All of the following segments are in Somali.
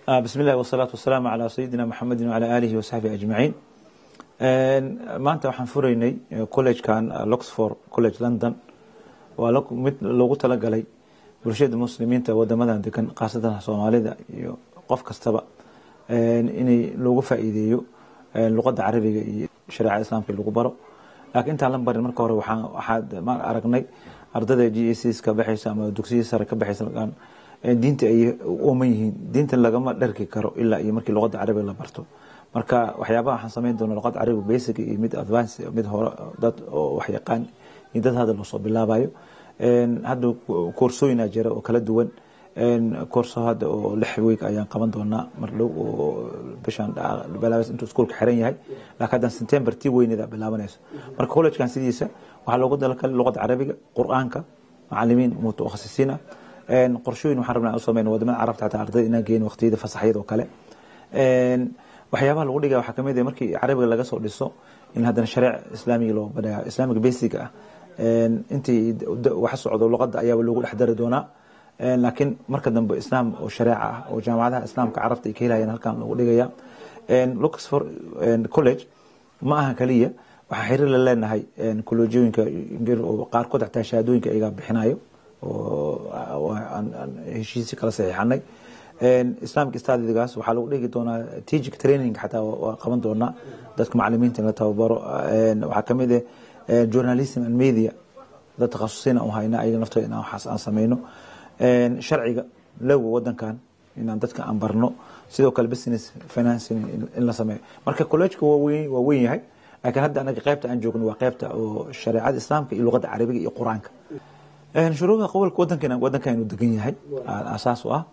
bismi illahi wasalaatu wasalaamu calaa sayidina maxamedin wacala aalihi wasaxbihi ajmaciin maanta waxaan furaynay collegekan loxford college london waa mid loogu talagalay bulshada muslimiinta wadamadan degan khaasatan soomaalida iyo qof kastaba inay loogu faa'iideeyo luqadda carabiga iyo shareecada islaamka lagu baro laakiin intaan la barin marka hore waxaad aragnay ardayda g a cs ka baxaysa ama dugsiyada sare ka baxaysa diinta ay ooman yihiin diinta lagama dharki karo ilaa iyo markii luqadda carabiga la barto marka waxyaabaha waxaan samayn doona luqadda carabiga basic iyo mid advance mid hore dad oo wax yaqaan iyo dad hadda loosoo bilaabayo hadda koorsooyina jira oo kala duwan koorso hadda oo lix week ayaan qaban doonaa mar dhow oo bishaan bilaabas intuu iskuolka xiran yahay laakiin haddan september tii weyneda bilaabanayso marka collegekan sidiisa waxaa loogu dalakale luqadda carabiga qur-aanka macalimiin mutakhasisiin ah qorshooyin waxaan rabnaa u sameyn wadamada carabta xataa ardayda inaan geyn waqtiyada fasaxyada oo kale waxyaabaha lagu dhigaya waxaa kamid ah markii carabiga laga soo dhiso in haddana shareec islaamiga loo badhaya islaamiga basic ah intii wax socdo luqadda ayaaba loogu dhex dari doonaa laakiin marka dambe islaam oo shareeca ah oo jaamacadaha islaamka carabta ay ka helayaan halkan lagu dhigaya luxford college ma aha kaliya waxaa xiriir la leenahay kolojooyinka qaarkood xataa shahaadooyinka iyagaa bixinayo oo heshiisi kala saxiixanay islamic stadigaas waxaa lagu dhigi doonaa tegic training xataa waa qaban doonaa dadka macalimiinta in la tababaro waxaa kamid ah journalism and media dad takhasusiin aan u hayna ayaga naftooda inaan waxaas aan sameyno sharciga lowga wadankan inaan dadka aan barno sidoo kale business financing in la sameeyo marka collegeka waa weyn waa weyn yahay laakiin hadda anaga qaybta aan joogno waa qaybta oo shareecada islaamka iyo luqadda carabiga iyo qur-aanka shuruuda qowlka wadankan wadankan degan yahay asaas u ah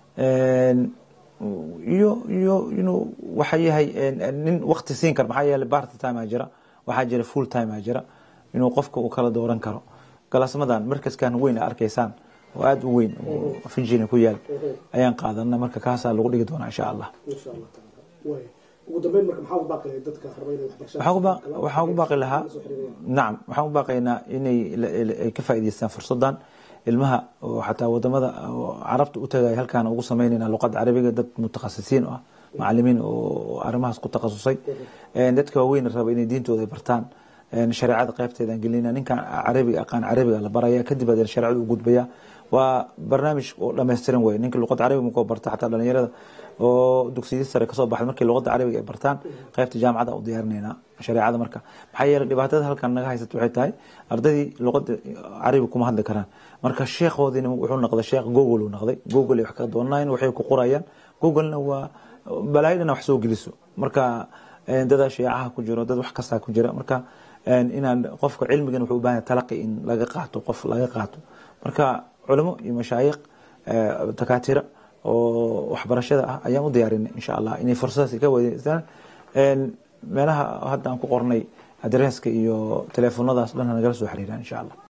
iyo iyo inuu waxa yahay nin wakti siin karo maxaa yeelay part time aa jira waxaa jira full time aa jira inuu qofka uu kala dooran karo galaasmadan markaskan weyn a arkaysaan oo aada u weyn oo finjina ku yaal ayaan qaadana marka kaasaa lagu dhigi doonaa insha allah waxaan ugu baaqi lahaa nacam waxaan u baaqaynaa inay ay ka faa'idaystaan fursadan ilmaha oo xataa wadamada carabta u tagaya halkaan ugu sameynayna luqadda carabiga dad mutakhasisiin ah macalimiin oo arrimahaas ku takhasusay dadka waaweyn raba inay diintooda bartaan shareecada qaybteedaan gelina ninkan carabiga aqaan carabiga la baraya kadib aad shareecada u gudbaya waa barnaamij oo dhammaystiran wey ninka luqadda carabiga makoo barta xataa dhalinyarada oo dugsiyada sare kasoo baxda markii luqadda carabiga ay bartaan qaybta jaamacada u diyaarinayna shareecada marka maxaa yeelay dhibaatada halkan naga haysata waxay tahay ardaydii luqadda carabiga kuma hadli karaan marka sheekhoodina wuxuu noqday sheekh google uu noqday google ay wax ka doonayaan waxay ku qorayaan googlena waa balaayadana wax soo geliso marka dadaa sheecaha ku jiro dad wax kastaa ku jira marka inaan qofka cilmigan wuxuu u baahan talaqi in laga qaato qof laga qaato marka culamo iyo mashaayikh dakaatira oo waxbarashada ah ayaan u diyaarinay insha allah inay fursadaas ka wadeystaan meelaha hadda aan ku qornay adresska iyo teleefonadaas dhan nagala soo xiriiraan insha allah